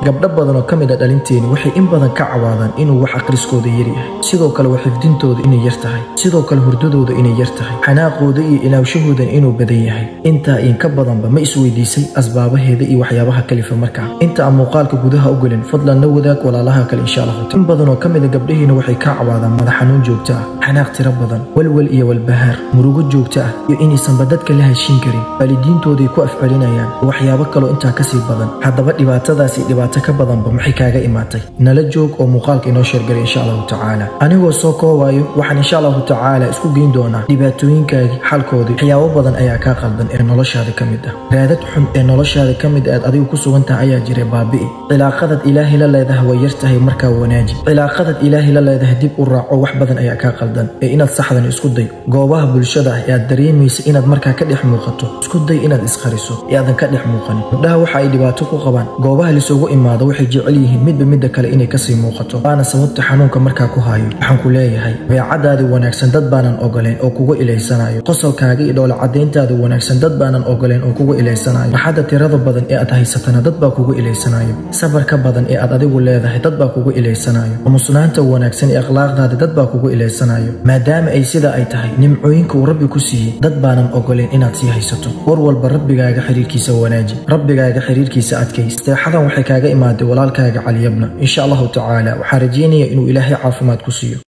gabdho badan oo ka mid a dhalinteeni waxay in badan ka cawaadaan inuu wax akhriskooda yar yahay sidoo kale waa xifdintooda inay yar tahay sidoo kale hurdadooda inay yar tahay xanaaqooda iyo ilaawshahoodan inuu badan yahay intaa in ka badanba ma isweydiisay asbaabaheeda iyo waxyaabaha kalifa markaa inta aan muuqaalka gudaha u gelin fadlan la wadaag walaalaha kale insha allahu in badan oo ka mid a gabdhahiina waxay ka cawaadaan madax xanuun joogto ah xanaaq tiro badan walwal iyo walbahaar murugo joogto ah iyo inaysanba dadka la heshiin karin waalidiintooday ku afcelinayaan waxyaabo kaloo intaa kasii badan haddaba dhibaatadaasi dhibaato ka badanba maxay kaaga imaatay nala joog oo muuqaalka inoo sheergalay insha allahu tacaala anigoo soo koobayo waxaan insha allahu tacaala isku geyn doonaa dhibaatooyinkaagii xalkoodii waxyaabo badan ayaa kaa qaldan ee noloshaada ka mid ah raadad xun ee noloshaada ka mid aad adigu ku sugan tahay ayaa jira baabi'i cilaaqadad ilaahay la leedahay way yar tahay markaa wanaaji cilaaqadad ilaahay la leedahay dib u raaco wax badan ayaa kaa qaldan ee inaad saxdan isku day goobaha bulshada ah ee aad dareemaysa inaad markaa ka dhex muuqato isku day inaad isqariso ee aadan ka dhex muuqanin gabdhaha waxa ay dhibaato ku qabaan goobaha lisugu imaado waxay jecel yihiin midba midda kale inay kasii muuqato waana sababta xanuunka markaa ku haayo waxaan ku leeyahay beecadaadii wanaagsan dad baanan ogoleen oo kuga ilaysanayo qosolkaaga iyo dhoola cadayntaada wanaagsan dad baanan ogoleen oo kuga ilaysanayo raxadda tirada badan ee aad haysatana dad baa kuga ilaysanayo sabarka badan ee aad adigu leedahay dad baa kuga ilaysanayo amusnaanta wanaagsan ee akhlaaqdaada dad baa kuga ilaysanayo maadaama ay sida ay tahay nimcooyinka uu rabbi ku siiyey dad baanan ogoleen inaad sii haysato war walba rabbigaaga xiriirkiisa wanaaji rabbigaaga xiriirkiisa adkays seexadan waxay kaaga imaaday walaalkaaga caliyabna insha allahu tacaala waxaa rajeynaya inuu ilaahay caafimaad ku siiyo